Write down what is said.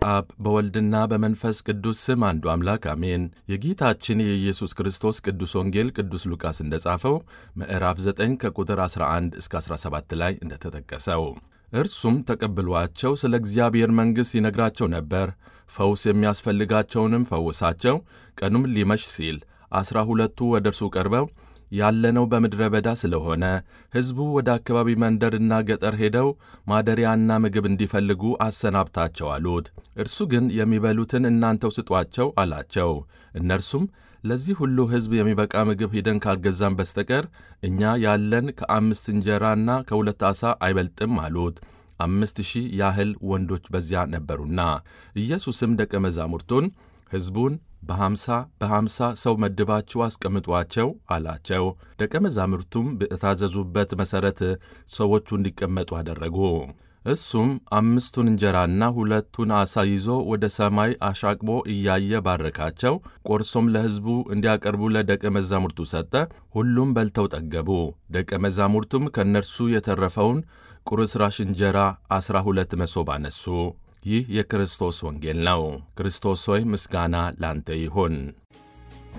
በአብ በወልድና በመንፈስ ቅዱስ ስም አንዱ አምላክ አሜን። የጌታችን የኢየሱስ ክርስቶስ ቅዱስ ወንጌል ቅዱስ ሉቃስ እንደጻፈው ምዕራፍ 9 ከቁጥር 11 እስከ 17 ላይ እንደተጠቀሰው እርሱም ተቀብሏቸው ስለ እግዚአብሔር መንግሥት ይነግራቸው ነበር። ፈውስ የሚያስፈልጋቸውንም ፈውሳቸው። ቀኑም ሊመሽ ሲል ዐሥራ ሁለቱ ወደ እርሱ ቀርበው ያለነው በምድረ በዳ ስለሆነ ሕዝቡ ወደ አካባቢ መንደርና ገጠር ሄደው ማደሪያና ምግብ እንዲፈልጉ አሰናብታቸው አሉት። እርሱ ግን የሚበሉትን እናንተው ስጧቸው አላቸው። እነርሱም ለዚህ ሁሉ ሕዝብ የሚበቃ ምግብ ሂደን ካልገዛም በስተቀር እኛ ያለን ከአምስት እንጀራና ከሁለት ዓሣ አይበልጥም አሉት። አምስት ሺህ ያህል ወንዶች በዚያ ነበሩና። ኢየሱስም ደቀ መዛሙርቱን ሕዝቡን በሐምሳ በሐምሳ ሰው መድባችሁ አስቀምጧቸው አላቸው። ደቀ መዛሙርቱም በታዘዙበት መሠረት ሰዎቹ እንዲቀመጡ አደረጉ። እሱም አምስቱን እንጀራና ሁለቱን ዓሣ ይዞ ወደ ሰማይ አሻቅቦ እያየ ባረካቸው። ቆርሶም ለሕዝቡ እንዲያቀርቡ ለደቀ መዛሙርቱ ሰጠ። ሁሉም በልተው ጠገቡ። ደቀ መዛሙርቱም ከእነርሱ የተረፈውን ቁርስራሽ እንጀራ ዐሥራ ሁለት መሶብ አነሱ። ይህ የክርስቶስ ወንጌል ነው። ክርስቶስ ሆይ ምስጋና ላንተ ይሁን።